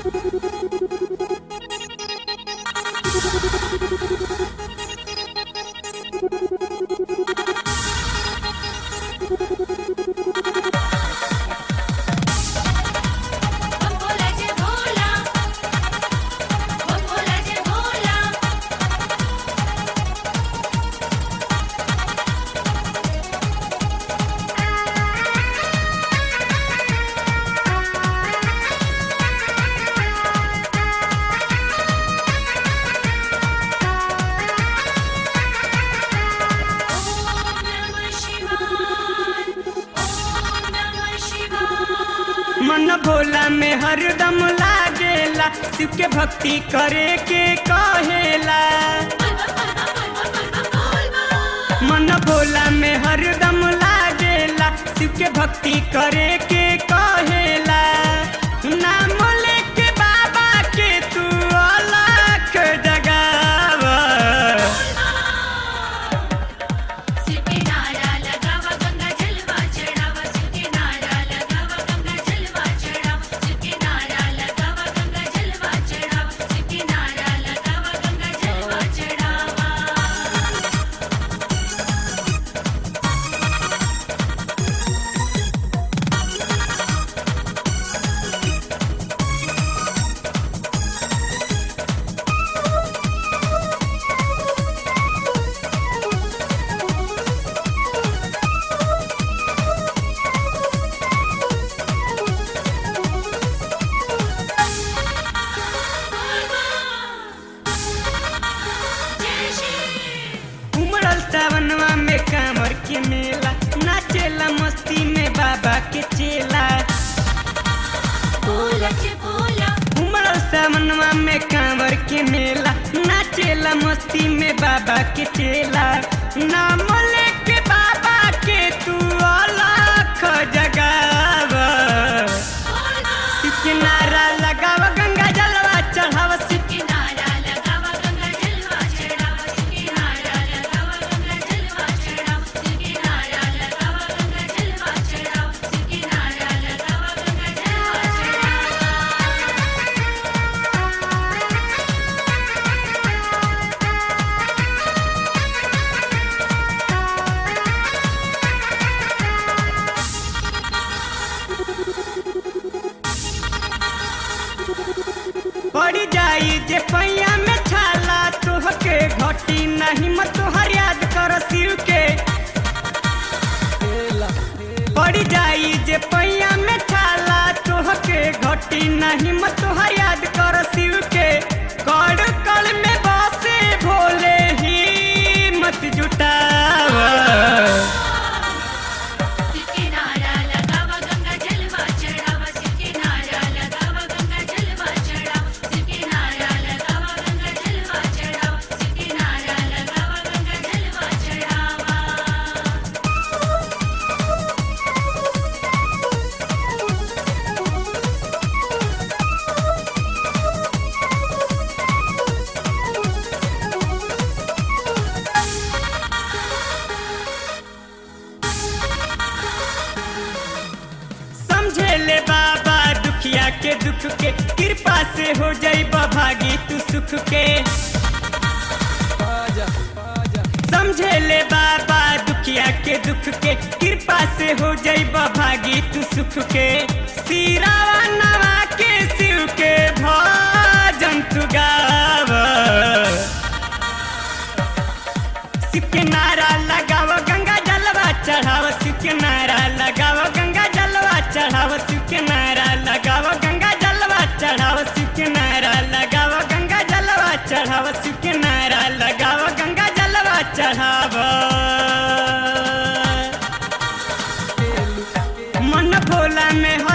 बम भोला जय भोला बम भोला जय भोला ओम नमः शिवाय ओम नमः शिवाय मन भोला में हरदम लागेला शिव के भक्ति करे के कहेला मन भोला में हरदम लागेला शिव के भक्ति करे के कहेला नाम लेके बाबा के तू अलख जगावा शिव के नारा लगावा गंगा जलवा चढ़ावा शिव के नारा लगावा गंगा जलवा चढ़ावा शिव के नारा लगावा गंगा जलवा चढ़ावा शिव के नारा लगावा गंगा जलवा चढ़ावा जय श्री उमड़ल सावनवा में कांवर के मेला नाचेला मस्ती में बाबा के चेला भोला जय भोला उमड़ल सावनवा में कांवर के मेला नाचेला मस्ती में बाबा के चेला नाम लेके बाबा के तू अलख जगावा के नारा लगावा गंगा जलवा चढ़ावा शिव के नारा लगावा गंगा जलवा चढ़ावा शिव के नारा लगावा गंगा जलवा चढ़ावा शिव के नारा लगावा गंगा जलवा चढ़ावा शिव के नारा लगावा गंगा जलवा पड़ जाई जे पैया में छाला तोहके घटी नहीं मत तोहर याद कर शिव के पड़ जाई जे पैया में छाला तोहके घटी नहीं मत तोहर याद कर शिव के कड़ कड़ में बसे भोले ही मत जुटावा शिव के नारा लगावा गंगा जलवा चढ़ावा शिव के नारा लगावा गंगा जलवा चढ़ावा शिव के नारा लगावा गंगा जलवा चढ़ावा शिव के नारा लगावा गंगा जलवा चढ़ावा समझे ले बाबा दुखिया के दुख के कृपा से हो जाई भागी तू सुख के समझे ले बाबा दुखिया के दुख के कृपा से हो जाई भागी तू सुख के सिरावा नवा के शिव के भजन तू गावा शिव के नारा लगाव गंगा जलवा चढ़ाव शिव के नारा लगाव गंगा जलवा चढ़ाव शिव के नारा लगाव गंगा जलवा चढ़ाव शिव के नारा लगाव गंगा जलवा चढ़ाव शिव के नारा लगाव गंगा जलवा चढ़ाव मन भोला में